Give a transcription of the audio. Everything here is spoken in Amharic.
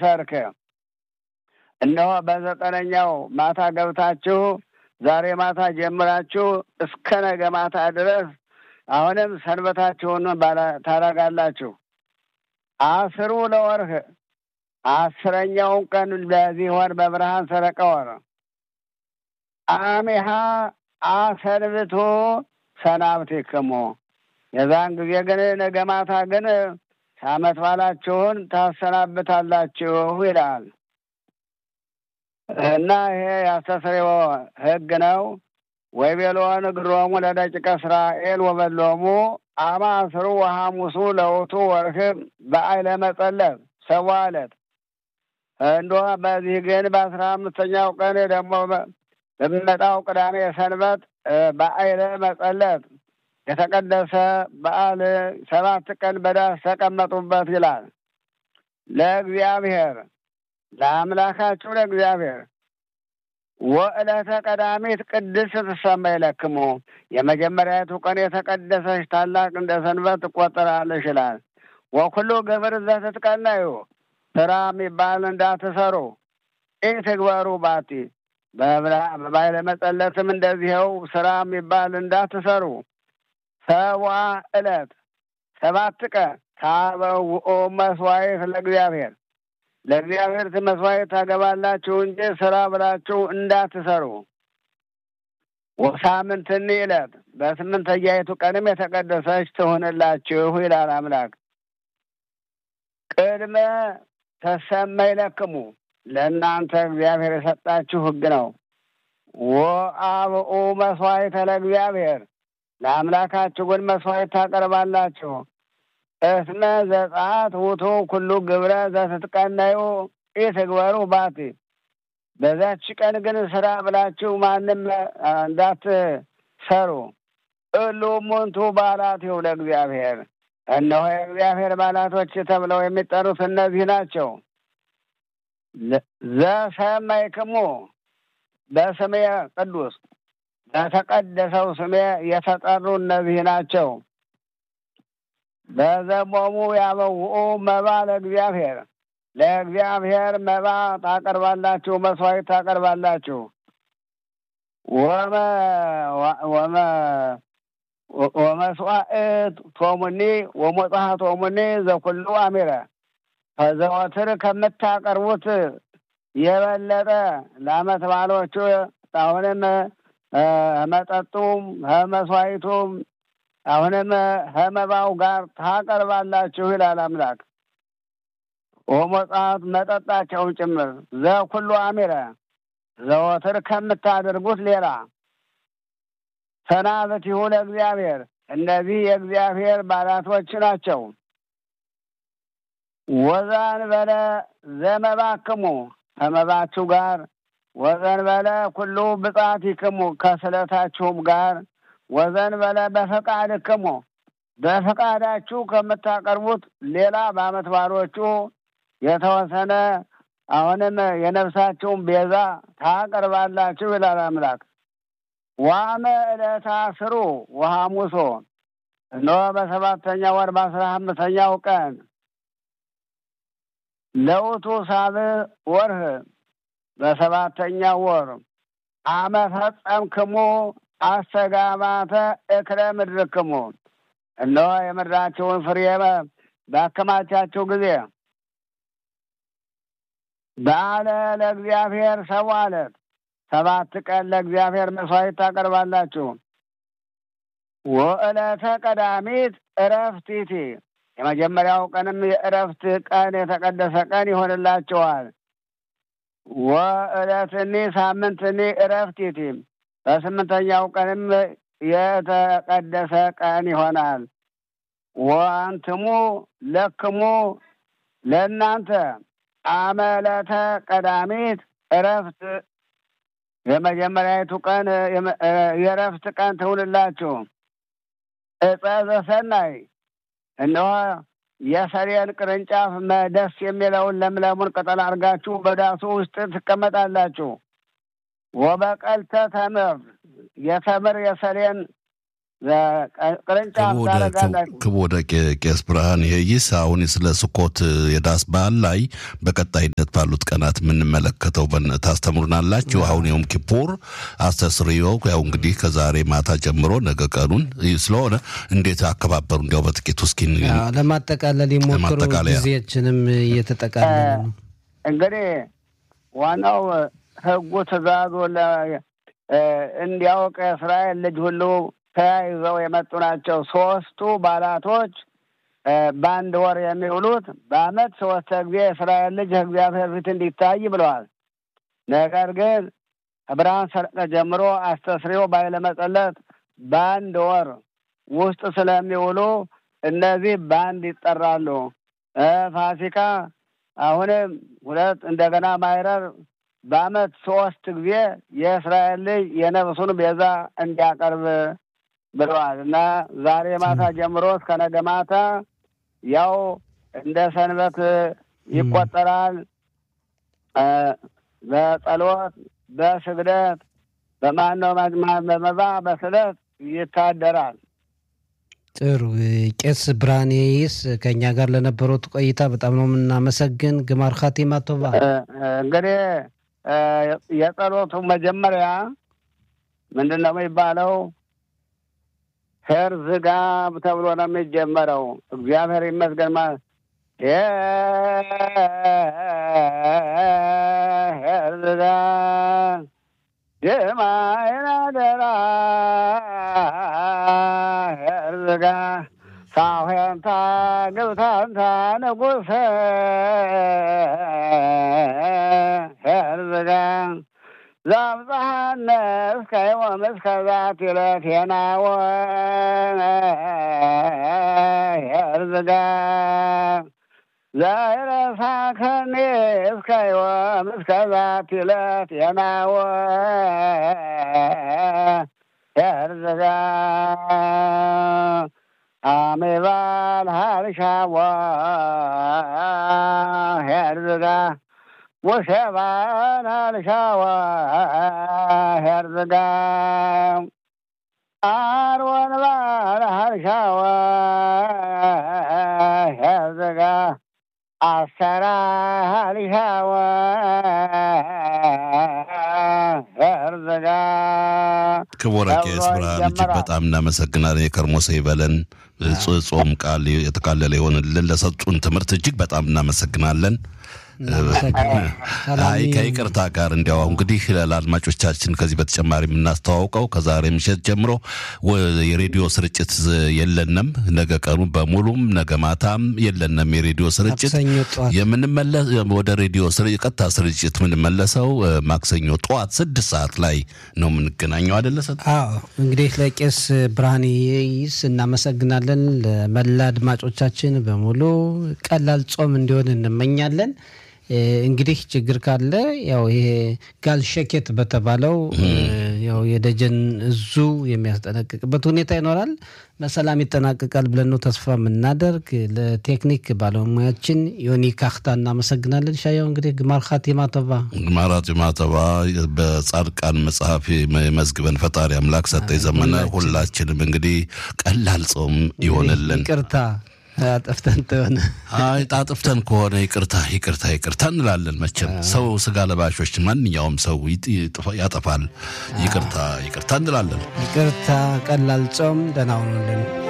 ሰርክ እነሆ በዘጠነኛው ማታ ገብታችሁ ዛሬ ማታ ጀምራችሁ እስከ ነገ ማታ ድረስ አሁንም ሰንበታችሁን ታደርጋላችሁ። አስሩ ለወርህ አስረኛውን ቀን በዚህ ወር በብርሃን ሰረቀ ወር አሜሃ አሰንብቶ ሰናብቴክሙ የዛን ጊዜ ግን ነገ ማታ ግን ዓመት በዓላችሁን ታሰናብታላችሁ ይላል እና ይሄ ያስተስርዮ ሕግ ነው። ወይቤሎን እግሮሙ ለደቂቀ እስራኤል ወበሎሙ አማስሩ ወሐሙሱ ለውቱ ወርህብ በአይለ መጸለብ ሰዋ ዕለት እንዶ በዚህ ግን በአስራ አምስተኛው ቀን ደግሞ በሚመጣው ቅዳሜ ሰንበት በአይለ መጸለት የተቀደሰ በዓል ሰባት ቀን በዳስ ተቀመጡበት ይላል። ለእግዚአብሔር ለአምላካችሁ ለእግዚአብሔር ወዕለተ ቀዳሚት ቅድስት ትሰመይ ለክሙ የመጀመሪያቱ ቀን የተቀደሰች ታላቅ እንደ ሰንበት ትቆጠራለች ይላል። ወኩሉ ግብር ዘትትቀነዩ ስራ የሚባል እንዳትሰሩ ይህ ትግበሩ ባቲ በባይለ መጸለትም እንደዚኸው ስራ የሚባል እንዳትሰሩ ሰባ ዕለት ሰባት ቀን ታበውኦ መስዋዕት ለእግዚአብሔር ለእግዚአብሔር መስዋዕት ታገባላችሁ እንጂ ስራ ብላችሁ እንዳትሰሩ። ወሳምንትኒ ዕለት በስምንተኛይቱ ቀንም የተቀደሰች ትሆንላችሁ ይላል አምላክ። ቅድመ ተሰመይ ለክሙ ለእናንተ እግዚአብሔር የሰጣችሁ ሕግ ነው። ወአብኡ መስዋዕተ ለእግዚአብሔር ለአምላካችሁ ግን መስዋዕት ታቀርባላችሁ። እስመ ዘጸአት ውቱ ኩሉ ግብረ ዘትትቀነዩ ኢትግበሩ ባቲ በዛች ቀን ግን ስራ ብላችሁ ማንም እንዳትሰሩ። እሉ ሙንቱ በዓላቲሁ ለእግዚአብሔር እነሆ የእግዚአብሔር በዓላቶች ተብለው የሚጠሩት እነዚህ ናቸው። ዘሰመይክሙ በስሜ ቅዱስ በተቀደሰው ስሜ የተጠሩ እነዚህ ናቸው። በዘሞሙ ያበውኡ መባ ለእግዚአብሔር ለእግዚአብሔር መባ ታቀርባላችሁ፣ መስዋዕት ታቀርባላችሁ። ወመስዋዕት ቶሙኒ ወሞጽሐ ቶሙኒ ዘኩሉ አሚረ ከዘወትር ከምታቀርቡት የበለጠ ለዓመት በዓሎቹ አሁንም መጠጡም መስዋዕቱም አሁንም ከመባው ጋር ታቀርባላችሁ ይላል አምላክ። ወሞጻት መጠጣቸውን ጭምር ዘኩሉ አሚረ ዘወትር ከምታደርጉት ሌላ ሰናብቲሁ ለእግዚአብሔር እነዚህ የእግዚአብሔር በዓላቶች ናቸው። ወዛን በለ ዘመባክሙ ከመባችሁ ጋር ወዘን በለ ኩሉ ብጻቲክሙ ከስለታችሁም ጋር ወዘን በለ በፈቃድክሙ በፈቃዳችሁ ከምታቀርቡት ሌላ በዓመት በዓሎቹ የተወሰነ አሁንም የነፍሳችሁን ቤዛ ታቀርባላችሁ ይላል አምላክ። ዋመ ዕለተ አስሩ ወሐሙሶ እነሆ በሰባተኛ ወር በአስራ አምስተኛው ቀን ለውቱ ሳብዕ ወርህ በሰባተኛው ወር አመ ፈጸምክሙ አስተጋባተ እክለ ምድርክሙ እነሆ የምድራችሁን ፍሬ ባከማቻችሁ ጊዜ በዓለ ለእግዚአብሔር ሰው አለት ሰባት ቀን ለእግዚአብሔር መስዋዕት ታቀርባላችሁ። ወዕለተ ቀዳሚት እረፍቲቲ የመጀመሪያው ቀንም የእረፍት ቀን የተቀደሰ ቀን ይሆንላችኋል። ወዕለትኒ ሳምንትኒ እረፍቲቲ በስምንተኛው ቀንም የተቀደሰ ቀን ይሆናል። ወአንትሙ ለክሙ ለእናንተ አመለተ ቀዳሚት እረፍት የመጀመሪያዊቱ ቀን የእረፍት ቀን ትውልላችሁ። ዕፀ ዘሰናይ እነሆ የሰሌን ቅርንጫፍ ደስ የሚለውን ለምለሙን ቅጠል አድርጋችሁ በዳሱ ውስጥ ትቀመጣላችሁ። ወበቀልተ ተምር የተምር የሰሌን ቅርንጫፍ ታደርጋላችሁ። ክቡር ቄስ ብርሃን ይህይስ አሁን ስለ ስኮት የዳስ በዓል ላይ በቀጣይነት ባሉት ቀናት የምንመለከተው ታስተምሩናላችሁ። አሁን የውም ኪፑር አስተስርዮ ያው እንግዲህ ከዛሬ ማታ ጀምሮ ነገ ቀኑን ስለሆነ እንዴት አከባበሩ እንዲያው በጥቂቱ እስኪ ለማጠቃለል የሞክሩ ጊዜያችንም እየተጠቃለለ ነው። እንግዲህ ዋናው ህጉ ትእዛዙ እንዲያውቅ የእስራኤል ልጅ ሁሉ ተያይዘው የመጡ ናቸው። ሶስቱ በዓላቶች በአንድ ወር የሚውሉት በዓመት ሶስት ጊዜ የእስራኤል ልጅ እግዚአብሔር ፊት እንዲታይ ብለዋል። ነገር ግን ከብርሃን ሰረቀ ጀምሮ አስተስሪዮ ባይለ መጸለት በአንድ ወር ውስጥ ስለሚውሉ እነዚህ በአንድ ይጠራሉ። ፋሲካ አሁንም ሁለት እንደገና ማይረር በዓመት ሶስት ጊዜ የእስራኤል ልጅ የነፍሱን ቤዛ እንዲያቀርብ ብለዋል እና ዛሬ ማታ ጀምሮ እስከ ነገ ማታ ያው እንደ ሰንበት ይቆጠራል። በጸሎት በስግደት በማነው በመባ በስለት ይታደራል። ጥሩ ቄስ ብርሃኔይስ ከእኛ ጋር ለነበሩት ቆይታ በጣም ነው የምናመሰግን። ግማር ኻቲማ ቶባ። እንግዲህ የጸሎቱ መጀመሪያ ምንድን ነው የሚባለው? ሄር ዝጋ ተብሎ ነው የሚጀመረው። እግዚአብሔር ይመስገን ማለት ሄር ዝጋ ድማይን አደራ ሄር ዝጋ ሳሄንታ ግብታንታ ንጉሰ ሄር ዝጋ ዛብፀሐነ እስከ ዮም እስከ ዛቲ ዕለት የናወ የርዝጋ ዘይረሳከኒ እስከ ዮም እስከ ዛቲ ዕለት የናወ የርዝጋ አሜባል ሃልሻዋ የርዝጋ ሙሴባን አልሻዋ ሄርዝጋ አርወን ባል አልሻዋ ሄርዝጋ አሰራ አልሻዋ ሄርዝጋ ክቡር ቄስ ብርሃን እጅግ በጣም እናመሰግናለን። የከርሞ ሰው ይበለን። ጾም ቃል የተቃለለ ይሆንልን። ለሰጡን ትምህርት እጅግ በጣም እናመሰግናለን። አይ ከይቅርታ ጋር እንዲያው እንግዲህ ለአድማጮቻችን ከዚህ በተጨማሪ የምናስተዋውቀው ከዛሬ ምሽት ጀምሮ የሬዲዮ ስርጭት የለንም። ነገ ቀኑ በሙሉም ነገ ማታም የለንም የሬዲዮ ስርጭት። የምንመለስ ወደ ሬዲዮ ቀጥታ ስርጭት የምንመለሰው ማክሰኞ ጠዋት ስድስት ሰዓት ላይ ነው የምንገናኘው አይደለ? አዎ እንግዲህ ለቄስ ብርሃን ይስ እናመሰግናለን። ለመላ አድማጮቻችን በሙሉ ቀላል ጾም እንዲሆን እንመኛለን። እንግዲህ ችግር ካለ ያው ይሄ ጋል ሸኬት በተባለው ያው የደጀን እዙ የሚያስጠነቅቅበት ሁኔታ ይኖራል። በሰላም ይጠናቀቃል ብለን ነው ተስፋ የምናደርግ። ለቴክኒክ ባለሙያችን ዮኒ ካክታ እናመሰግናለን። ሻያው እንግዲህ ግማር ኻቲማ ቶባ ግማር ኻቲማ ቶባ በጻድቃን መጽሐፍ መዝግበን ፈጣሪ አምላክ ሰጠኝ ዘመነ ሁላችንም እንግዲህ ቀላል ጾም ይሆንልን። ይቅርታ አጥፍተን ተሆነ አይ ጣጥፍተን ከሆነ ይቅርታ ይቅርታ ይቅርታ እንላለን። መቼም ሰው ስጋ ለባሾች ማንኛውም ሰው ያጠፋል። ይቅርታ ይቅርታ እንላለን። ይቅርታ ቀላል ጾም ደህና ሁኑልን።